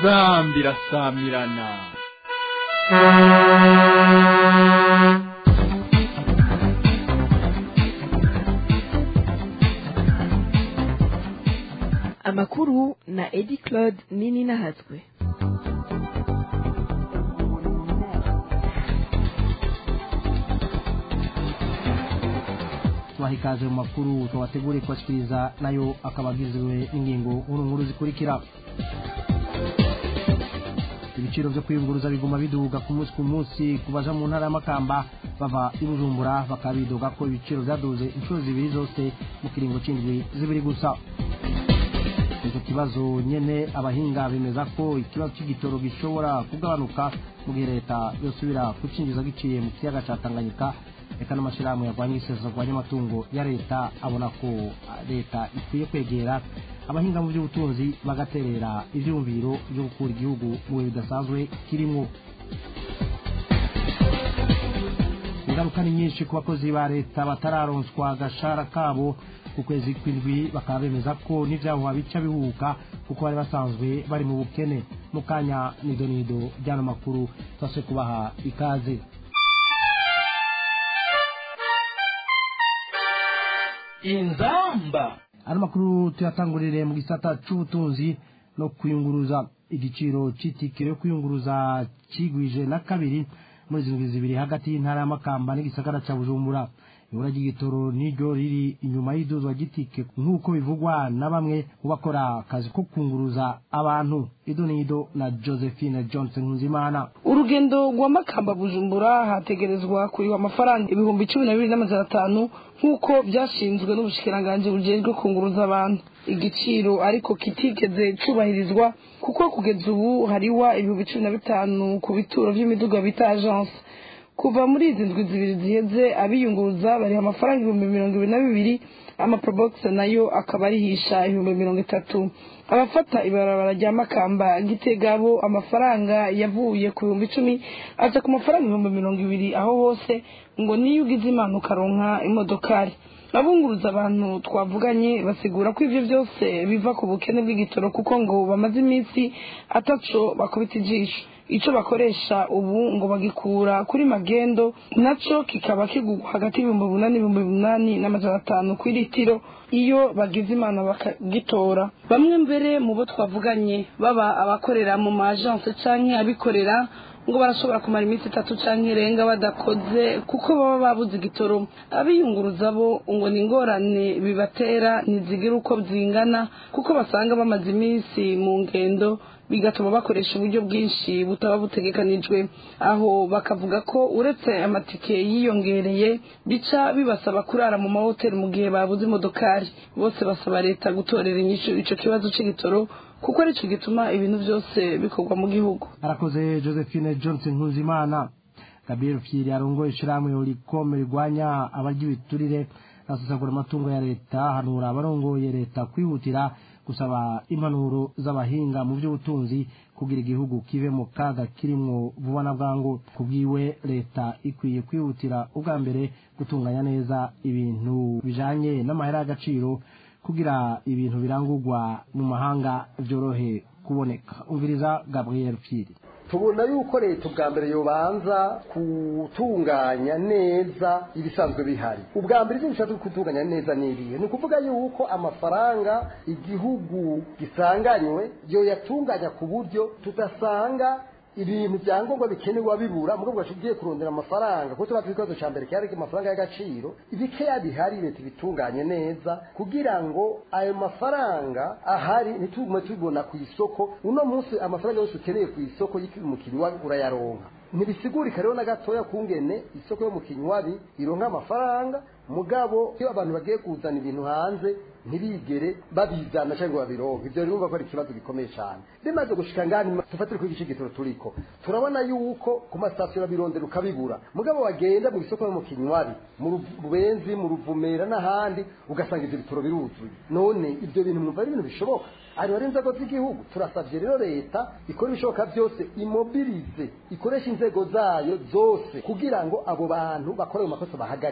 inzambi irasamirana amakuru na edi claude nini nahatswe tubaha ikaze mu makuru tubateguriye kubashyikiriza nayo akaba agizwe n'ingingo nkuru nkuru zikurikira ibiciro byo kwiyunguruza biguma biduga ku munsi ku munsi ku baja mu ntara y'amakamba bava i bujumbura bakaba bidoga ko ibiciro byaduze inshuro zibiri zose mu kiringo c'indwi zibiri gusa icyo kibazo nyene abahinga bemeza ko ikibazo c'igitoro gishobora kugabanuka mu gihe leta yosubira kucinjiza giciye mu kiyaga ca tanganyika reka n'amashyirahamwe yarwanya iseswa rwanya amatungo ya leta abona ko leta ikwiye kwegera abahinga mu by'ubutunzi bagaterera ivyumviro byo gukura igihugu mu bihe bidasanzwe kirimwo ingaruka ni nyinshi ku bakozi ba leta batararonswa agashara kabo ku kwezi kw'indwi bakaba bemeza ko n'ivyahuha bica bihuka kuko bari basanzwe bari mu bukene mu kanya nidonido ry'ano makuru twase kubaha ikaze inzamba ano makuru tuyatangurire mu gisata c'ubutunzi no kwiyunguruza igiciro c'itike yo kwiyunguruza cigwije na kabiri muri zindwi zibiri hagati y'intara y'amakamba n'igisagara ca bujumbura ibura ry'igitoro niryo riri inyuma y'iduzwa ry'itike nk'uko bivugwa na bamwe mu bakora akazi ko kunguruza abantu idonido na josephine johnson nkunzimana urugendo rwa makamba bujumbura hategerezwa kuriwa amafaranga ibihumbi cumi na bibiri n'amajana atanu nk'uko byashinzwe n'ubushikiranganji bujejwe kunguruza abantu igiciro ariko kitigeze cubahirizwa kuko kugeza ubu hariwa ibihumbi cumi na bitanu ku bituro vy'imiduga bita agence kuva muri izi ndwi zibiri ziheze abiyunguruza bariha amafaranga ibihumbi mirongo ibiri na bibiri amaprobox nayo akaba arihisha ibihumbi mirongo itatu abafata ibarabara rya makamba gitega bo amafaranga yavuye ku bihumbi icumi aza ku mafaranga ibihumbi mirongo ibiri aho hose ngo niyo ugize imana ukaronka imodokari abunguruza abantu twavuganye basigura ko ivyo byose biva ku bukene bw'igitoro kuko ngo bamaze iminsi ataco bakubita ijisho ico bakoresha ubu ngo bagikura kuri magendo naco kikaba kigugwa hagati y'ibihumbi umunani ibihumbi umunani n'amajana atanu ku litiro iyo bagize imana bakagitora bamwe mbere mu bo twavuganye baba abakorera mu ma agence canke abikorera ngo barashobora kumara iminsi itatu canke irenga badakoze kuko baba babuze igitoro abiyunguruza bo ngo ni ingorane bibatera ntizigira uko zingana kuko basanga bamaze iminsi mu ngendo bigatuma bakoresha uburyo bwinshi butaba butegekanijwe aho bakavuga ko uretse amatike yiyongereye bica bibasaba kurara mu mahoteli mu gihe babuze imodokari bose basaba leta gutorera inyishu ico kibazo c'igitoro kuko arico gituma ibintu byose bikorwa mu gihugu arakoze josephine johnson nkuzimana gabriel fyiri arongoye ishirahamwe urikome rigwanya abarya ibiturire asesagura amatungo ya leta hanura abarongoye leta kwihutira gusaba impanuro z'abahinga mu by'ubutunzi kugira igihugu kive mu kaga kirimwo vuba na bwangu kubwiwe leta ikwiye kwihutira ubwa mbere gutunganya neza ibintu bijanye n'amahera y'agaciro kugira ibintu birangurwa mu mahanga byorohe kuboneka umviriza gabriel fyiri tubona yuko leta ubwa mbere yobanza gutunganya neza ibisanzwe bihari ubwa mbere ibyo bishatse gutunganya neza n'irihe ni ukuvuga yuko amafaranga igihugu gisanganywe yo yatunganya ku buryo tudasanga ibintu byangombwa bikenerwa bibura mu rwego ugiye kurondera amafaranga kuko tuba ikibazo cya mbere cyari amafaranga y'agaciro ibikeya bihari leta ibitunganye neza kugira ngo ayo mafaranga ahari ntitugume tubibona ku isoko uno munsi amafaranga yose ukeneye ku isoko y'umukiriya urayaronka ntibisigurika rero na gatoya kungene isoko yo mu kinywabi ironka amafaranga mugabo iyo abantu bagiye kuzana ibintu hanze ntibigere babizana cyangwa babironke ibyo rero ko ari ikibazo gikomeye cyane bimaze gushika ngani tufatire kuri igice gitoro turiko turabona yuko ku masitasiyo babirondera ukabibura mugabo wagenda mu isoko yo mu kinywabi mu rubenzi mu ruvumera n'ahandi ugasanga ibyo bitoro biruzuye none ibyo bintu mwumva ari ibintu bishoboka ari wari inzego z'igihugu turasabye rero leta ikora ibishoboka byose imobirize ikoresha inzego zayo zose kugira ngo abo bantu bakora ayo makosa bahagarikwe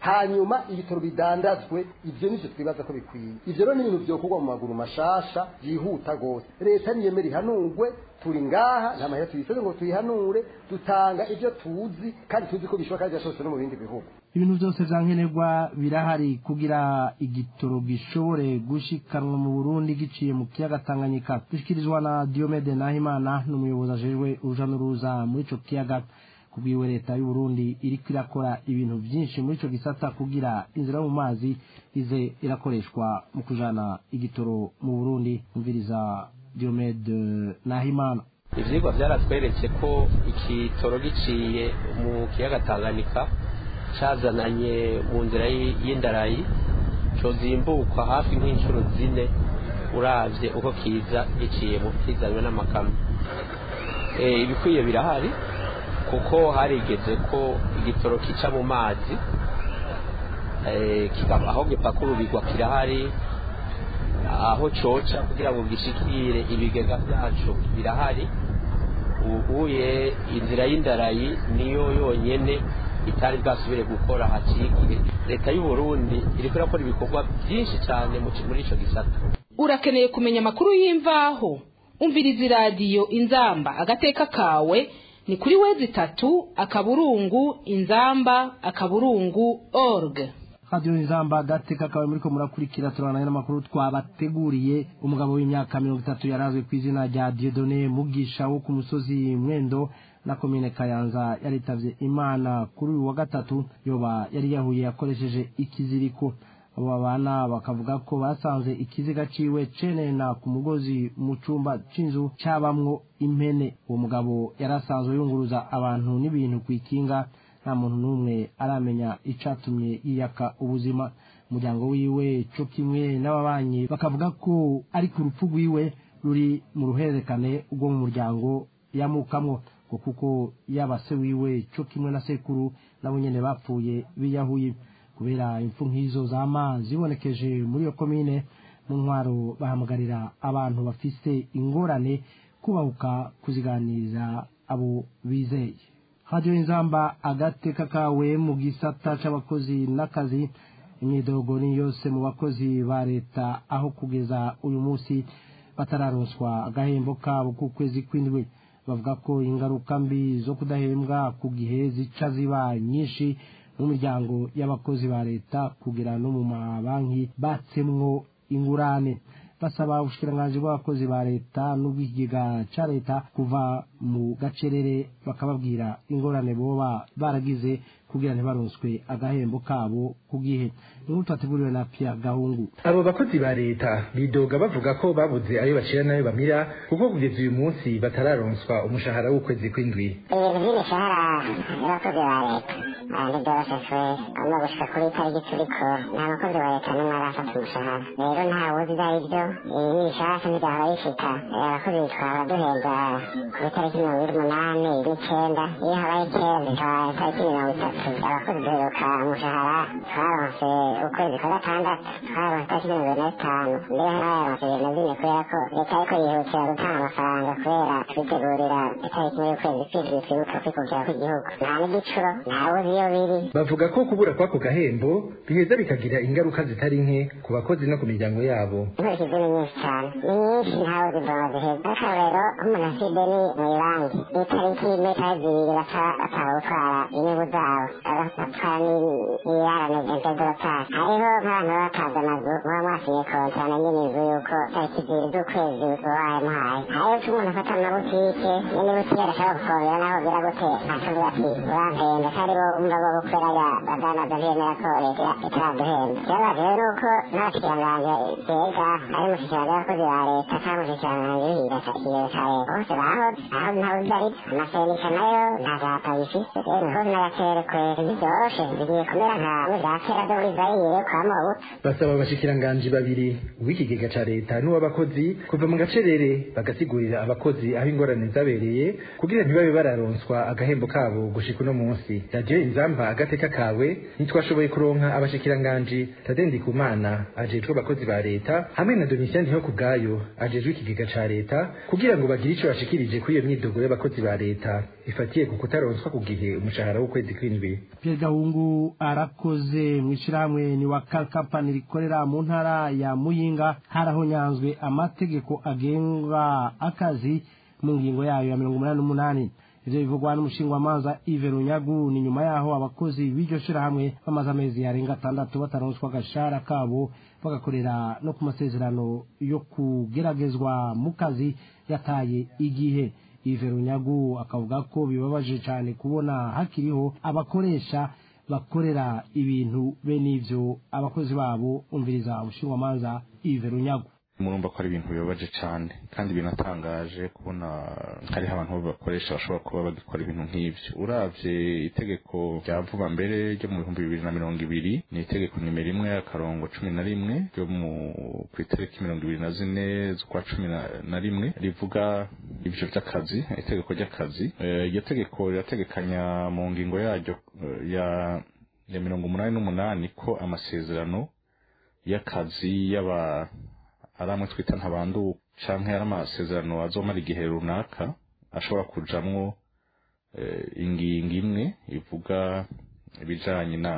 hanyuma ibitaro bidandazwe ivyo nivyo twibaza ko bikwiye ivyo rero ni ibintu vyokorwa mu maguru mashasha byihuta gose leta niyemera ihanurwe turi ngaha nta mahera tuyiseze ngo tuyihanure dutanga ivyo tuzi kandi tuzi ko bishoboka kandi byashobotse no mu bindi bihugu ibintu byose vyankenerwa birahari kugira igitoro gishobore gushikanwa mu Burundi giciye mu kiyaga Tanganyika dushikirizwa na Diomede Nahimana n'umuyobozi ajejwe uruja n'uruza muri ico kiyaga kubwiwe leta y'u Burundi iriko irakora ibintu vyinshi muri ico gisata kugira inzira yo mu mazi ize irakoreshwa mu kujana igitoro mu Burundi umviriza Diomede Nahimana ivyigwa vyaratweretse ko ikitoro giciye mu kiyaga Tanganyika cazananye mu nzira y'indarayi cozimbukwa hafi nk'inshuro zine uravye uko kiza giciye mu kizanywe n'amakamyo ibikwiye birahari kuko harigeze ko igitoro kica mu mazi aho gipakurubirwa kirahari aho coca kugira ngo gishikire ibigega vyacu birahari ubuye inzira y'indarayi niyo yonyene itari bwasubire gukora haciye igihe leta y'u Burundi iriko irakora ibikorwa byinshi cyane muri ico gisata urakeneye kumenya amakuru y'imvaho umviriza iradiyo inzamba agateka kawe ni kuri wezi itatu akaburungu inzamba akaburungu org radiyo inzamba agateka kawe muriko murakurikira turabana n'amakuru twabateguriye umugabo w'imyaka mirongo itatu yarazwe ku izina rya diodone mugisha wo ku musozi mwendo na komine kayanza yaritavye imana kuri uyu wa gatatu yoba yari yahuye akoresheje ikiziriko abo babana bakavuga ko basanze ikiziga ciwe cenena ku mugozi mu cumba c'inzu cabamwo impene uwo mugabo yari asanzwe yunguruza abantu n'ibintu kw'ikinga nta muntu n'umwe aramenya icatumye yiyaka ubuzima umuryango wiwe co kimwe n'ababanyi bakavuga ko ari ku rupfu rwiwe ruri mu ruhererekane rwo mu muryango yamukamwo ngo kuko yaba se wiwe co kimwe na sekuru nabo nyene bapfuye biyahuye kubera impfu nk'izo zama zibonekeje muri iyo komine mu ntwaro bahamagarira abantu bafise ingorane kubahuka kuziganiriza abo bizeye radiyo inzamba agateka kawe mu gisata c'abakozi n'akazi imyidogo ni yose mu bakozi ba leta aho kugeza uyu munsi batararonswa agahembo kabo k'ukwezi kw'indwi bavuga ko ingaruka mbi zo kudahembwa ku gihe zica ziba nyinshi mu miryango y'abakozi ba leta kugera no mu mabanki batsemwo ingurane basaba ubushikiranganji bw'abakozi ba leta n'ubw'ikigega ca leta kuva mu gacerere bakababwira ingorane boba baragize kugira ntibaronswe agahembo kabo ku gihe inkuru twateguriwe na Pierre Gahungu abo bakozi ba leta bidoga bavuga ko babuze ayo bacira n'ayo bamira kuko kugeza uyu munsi batararonswa umushahara w'ukwezi kw'indwi ibintu by'imishahara y'abakozi ba leta ntibyoroshe no gushika kuri itariki turiko nta bakozi ba leta n'umwe arafata umushahara rero nta wuzi ibyo ari byo iyi ni bishasha ntibyahora bishika abakozi twaba duhembwa ku itariki mirongo ine n'umunani n'icenda iyo habaye icenda ikaba itariki mirongo itatu abakozi duheruka umushahara twaronse ukwezi kwa gatandatu twaronse itariki mirongo ine n'itanu mbere ntayaronse ibintu bine kubera ko leta ariko yihutira gutanga amafaranga kubera twitegurira itariki imwe y'ukwezi kw'indwi twibuka kwikukira kw'igihugu nta n'igicuro nta wuzi iyo biri bavuga ko kubura kw'ako gahembo biheza bikagira ingaruka zitari nke ku bakozi no ku miryango yabo inkurikizi ni nyinshi cyane ni nyinshi ntawe zibona ziheza akarorero nk'umuntu afite ideni mu ibanki itariki imwe cyangwa zibiri baca batanga gutwara inyungu zabo bagatwara n'ibirarane intedorotari hariho nk'abantu baba batanze amazu muba mwasinye kontra na nyine inzu yuko tariki zibiri z'ukwezi wabaye muhaye hariho icyo umuntu afata amabutike nyine butike adashobora gufungura naho gira gute akavuga ati urampenda kandi bo umva bo gukorera badandaza ntiyemera ko leta itaraduhemba ikibabaje rero ni uko n'abashikirangange bega ari umushikirangange w'abakozi ba leta cyangwa umushikirangange w'ibirasakiro ca leta bose bahoze aho ntawe udari amasenisha nayo nta vyapa bifise rero imihozi n'agacere kwera ntibyoroshe bigiye kumera nka bya kera byo muri zayire kwa mobutu basaba abashikiranganji babiri uw'ikigega ca leta n'uw'abakozi kuva mu gacerere bagasigurira abakozi aho ingorane zabereye kugira ntibabe bararonswa agahembo kabo gushika uno munsi radiyo inzamba agateka kawe ntitwashoboye kuronka abashikiranganji tadendi kumana ajejwe abakozi ba leta hamwe na domitien ndiho ku bwayo ajejwe ikigega ca leta kugira ngo bagire ico bashikirije kuri iyo myidogo y'abakozi ba leta ifatiye ku kutaronswa ku gihe umushahara w'ukwezi kw'indwi bikwiye Pierre Gahungu arakoze mu ishyirahamwe ni wa kampani rikorera mu ntara ya Muyinga harahonyanzwe amategeko agenga akazi mu ngingo yayo ya mirongo umunani n'umunani ivyo bivugwa n'umushingwamanza Yves Runyagu ni nyuma yaho abakozi b'iryo shirahamwe bamaze amezi yarenga atandatu bataronswa agashahara kabo bagakorera no ku masezerano yo kugeragezwa mu kazi yataye igihe Yves Runyagu akavuga ko bibabaje cyane kubona hakiriho abakoresha bakorera ibintu bene ivyo abakozi babo umviriza umushingwamanza Yves Runyagu murumva ko ari ibintu bibabaje cyane kandi binatangaje kubona hariho abantu bakoresha bashobora kuba bagikora ibintu nk'ibyo uravye itegeko rya vuba mbere ryo mu bihumbi bibiri na mirongo ibiri ni itegeko nimero imwe akarongo cumi na rimwe ryo mu ku itariki mirongo ibiri na zine z'ukwa cumi na- na rimwe rivuga ibyo by'akazi itegeko ry'akazi Eh, iryo tegeko rirategekanya mu ngingo yaryo eh, ya ya mirongo umunani n'umunani ko amasezerano y'akazi y'aba ari amwe twita ntabanduka canke ari amasezerano azomara igihe runaka ashobora kujamwo eh, ingingo imwe ivuga ibijanye na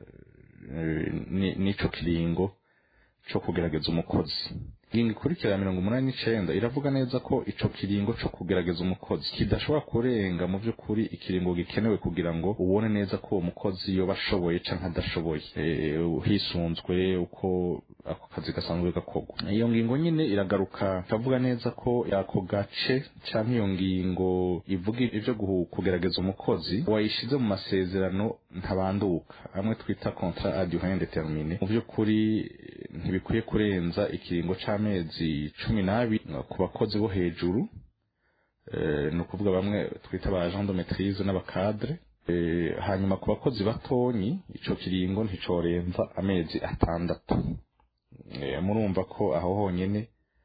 eh, ni- n'ico kiringo co kugerageza umukozi ingingo ikurikira ya mirongo umunani n'icenda iravuga neza ko ico kiringo co kugerageza umukozi kidashobora kurenga mu vy'ukuri ikiringo gikenewe kugira ngo ubone neza ko uwo mukozi yoba ashoboye canke adashoboye Eh, hisunzwe uko ako kazi gasanzwe gakorwa iyo ngingo nyine iragaruka ikavuga neza ko ako gace canke iyo ngingo ivuga ivyo guhu- kugerageza umukozi wayishize mu masezerano ntabanduka amwe twita contrat à durée indéterminée mu vy'ukuri ntibikwiye kurenza ikiringo c'amezi cumi n'abiri ku bakozi bo hejuru Eh, ni ukuvuga bamwe twita ba agent de maîtrise n'abakadre Eh, hanyuma ku bakozi batonyi ico kiringo nticorenza amezi atandatu Eh, murumva ko aho honyene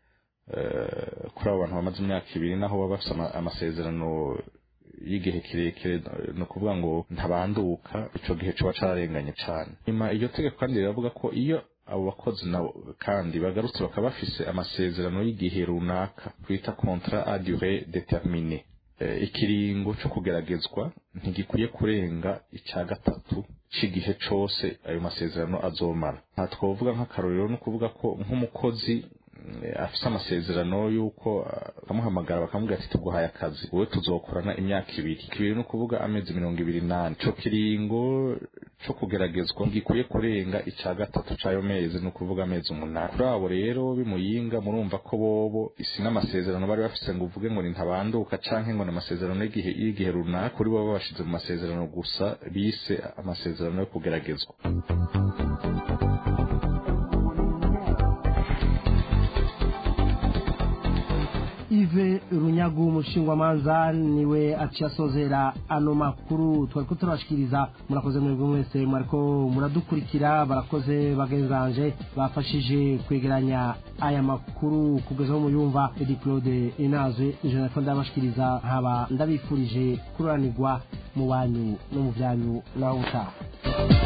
eh, kuri abo bantu bamaze imyaka ibiri naho baba bafise ama- amasezerano y'igihe kirekire ni ukuvuga ngo ntabanduka ico gihe coba cararenganye cane nyuma iryo tegeko kandi riravuga ko iyo abo bakozi nabo kandi bagarutse bakaba bafise amasezerano y'igihe runaka twita contrat à durée déterminée Eh, ikiringo co kugeragezwa ntigikwiye kurenga ica gatatu c'igihe cose ayo masezerano azomara nta twovuga nk'akarorero no kuvuga ko nk'umukozi mm, afise amasezerano y'uko ah, bakamuhamagara bakamubwira ati tuguhaye akazi wowe tuzokorana imyaka ibiri ibiri ni ukuvuga amezi mirongo ibiri n'ane ico kiringo co kugeragezwa gikwiye kurenga ica gatatu c'ayo mezi ni ukuvuga amezi umunani kuri abo rero bimuyinga murumva ko bobo isi n'amasezerano bari bafise ngo uvuge ngo ni ntabanduka canke ngo ni amasezerano y'igihe y'igihe runaka kuri bo babashize mu masezerano gusa bise amasezerano yo kugeragezwa Yves Runyagu umushingwamanza niwe aciye asozera ano makuru twari ko turabashikiriza murakoze mwebwe mwese mwariko muradukurikira barakoze bagenzanje bafashije kwegeranya aya makuru kugeza aho muyumva Edi Claude Inaze ijana ko ndabashikiriza nkaba ndabifurije kururanirwa mu banyu no mu byanyu naho utaha